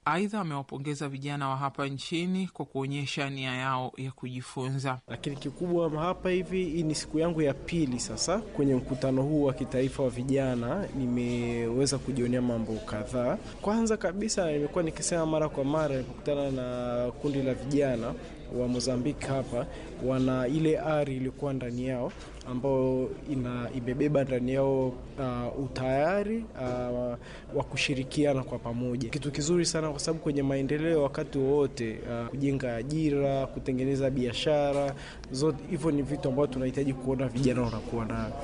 Aidha, amewapongeza vijana wa hapa nchini kwa kuonyesha nia yao ya kujifunza. Lakini kikubwa hapa hivi, hii ni siku yangu ya pili sasa kwenye mkutano huu wa kitaifa wa vijana. Nimeweza kujionea mambo kadhaa. Kwanza kabisa, nimekuwa nikisema mara kwa mara nilipokutana na kundi la vijana wa Mozambiki hapa, wana ile ari iliyokuwa ndani yao ambayo ina imebeba ndani yao uh, utayari uh, wa kushirikiana kwa pamoja, kitu kizuri sana kwa sababu kwenye maendeleo wakati wowote uh, kujenga ajira, kutengeneza biashara, zote hivyo ni vitu ambavyo tunahitaji kuona vijana wanakuwa nayo.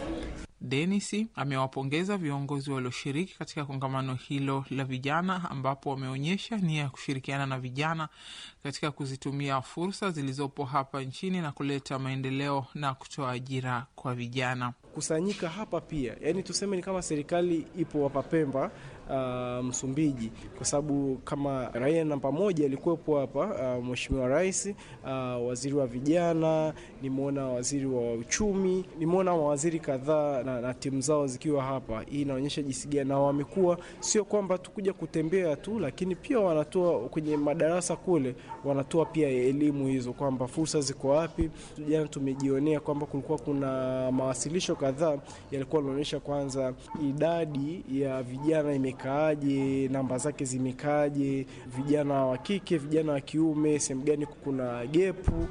Denis amewapongeza viongozi walioshiriki katika kongamano hilo la vijana, ambapo wameonyesha nia ya kushirikiana na vijana katika kuzitumia fursa zilizopo hapa nchini na kuleta maendeleo na kutoa ajira kwa vijana. Kusanyika hapa pia, yani tuseme ni kama serikali ipo hapa Pemba, uh, Msumbiji, kwa sababu kama raia namba moja alikuwepo hapa uh, Mheshimiwa Rais, uh, waziri wa vijana, nimeona waziri wa uchumi, nimeona mawaziri kadhaa na, na timu zao zikiwa hapa. Hii inaonyesha jinsi gani na wamekuwa sio kwamba tukuja kutembea tu, lakini pia wanatoa kwenye madarasa kule, wanatoa pia elimu hizo kwamba fursa ziko wapi. Jana tumejionea kwamba kulikuwa kuna mawasilisho kadhaa yalikuwa yanaonyesha kwanza idadi ya vijana imekaaje, namba zake zimekaaje, vijana wa kike, vijana wa kiume, sehemu gani kuna gepu.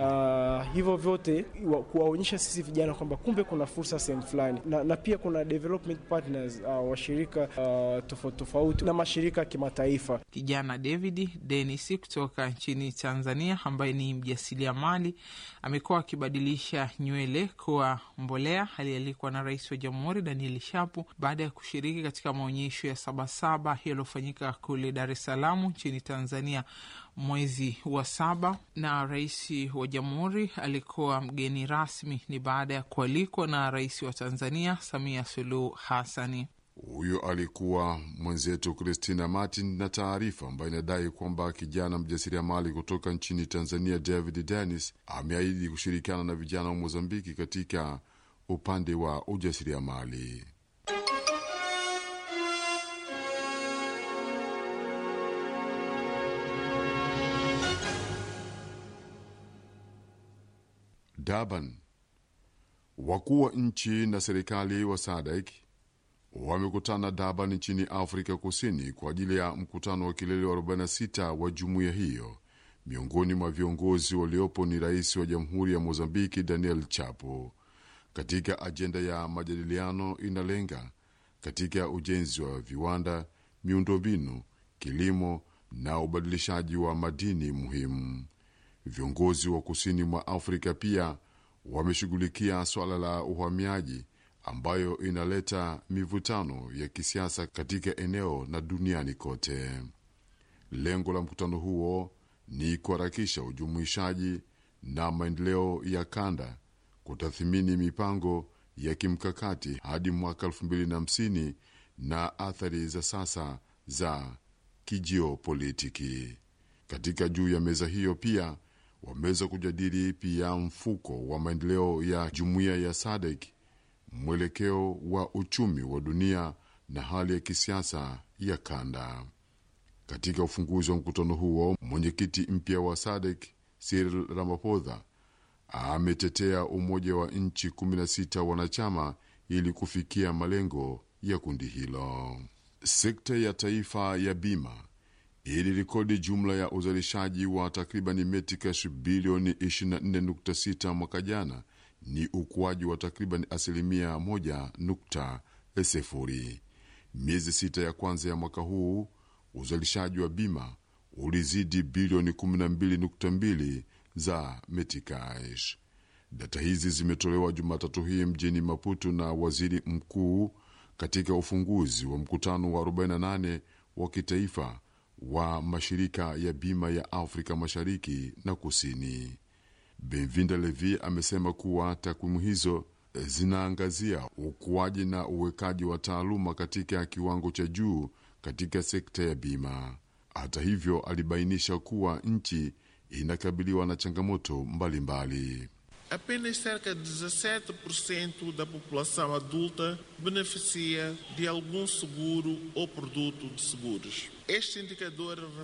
Uh, hivyo vyote kuwaonyesha sisi vijana kwamba kumbe kuna fursa sehemu fulani na, na pia kuna development partners uh, washirika uh, tofauti tofauti na mashirika ya kimataifa. Kijana David Denis kutoka nchini Tanzania ambaye ni mjasiriamali amekuwa akibadilisha nywele kuwa mbolea alialikwa na Rais wa Jamhuri Daniel Shapu baada ya kushiriki katika maonyesho ya Sabasaba yaliyofanyika kule Dar es Salaam nchini Tanzania mwezi wa saba, na rais wa jamhuri alikuwa mgeni rasmi. Ni baada ya kualikwa na rais wa Tanzania Samia Suluhu Hassani. Huyo alikuwa mwenzetu Christina Martin na taarifa ambayo inadai kwamba kijana mjasiriamali kutoka nchini Tanzania David Dennis ameahidi kushirikiana na vijana wa Mozambiki katika upande wa ujasiriamali. Durban. Wakuu wa nchi na serikali wa SADC wamekutana Durban nchini Afrika Kusini kwa ajili ya mkutano wa kilele wa 46 wa jumuiya hiyo. Miongoni mwa viongozi waliopo ni rais wa jamhuri ya Mozambiki Daniel Chapo. Katika ajenda ya majadiliano inalenga katika ujenzi wa viwanda, miundombinu, kilimo na ubadilishaji wa madini muhimu. Viongozi wa kusini mwa Afrika pia wameshughulikia swala la uhamiaji ambayo inaleta mivutano ya kisiasa katika eneo na duniani kote. Lengo la mkutano huo ni kuharakisha ujumuishaji na maendeleo ya kanda, kutathmini mipango ya kimkakati hadi mwaka 2050 na athari za sasa za kijiopolitiki. Katika juu ya meza hiyo pia wameweza kujadili pia mfuko wa maendeleo ya jumuiya ya SADC, mwelekeo wa uchumi wa dunia na hali ya kisiasa ya kanda. Katika ufunguzi wa mkutano huo, mwenyekiti mpya wa SADC Cyril Ramaphosa ametetea umoja wa nchi 16 wanachama ili kufikia malengo ya kundi hilo. Sekta ya taifa ya bima ilirekodi jumla ya uzalishaji wa takribani metikash bilioni 24.6 mwaka jana, ni ukuaji wa takriban asilimia 1.0. Miezi sita ya kwanza ya mwaka huu uzalishaji wa bima ulizidi bilioni 12.2 za metikash. Data hizi zimetolewa Jumatatu hii mjini Maputo na waziri mkuu katika ufunguzi wa mkutano wa 48 wa kitaifa wa mashirika ya bima ya Afrika Mashariki na Kusini. Benvinda Levi amesema kuwa takwimu hizo zinaangazia ukuaji na uwekaji wa taaluma katika kiwango cha juu katika sekta ya bima. Hata hivyo, alibainisha kuwa nchi inakabiliwa na changamoto mbalimbali mbali. Apenas cerca de 17% da população adulta beneficia de algum seguro ou produto de seguros. Este indicador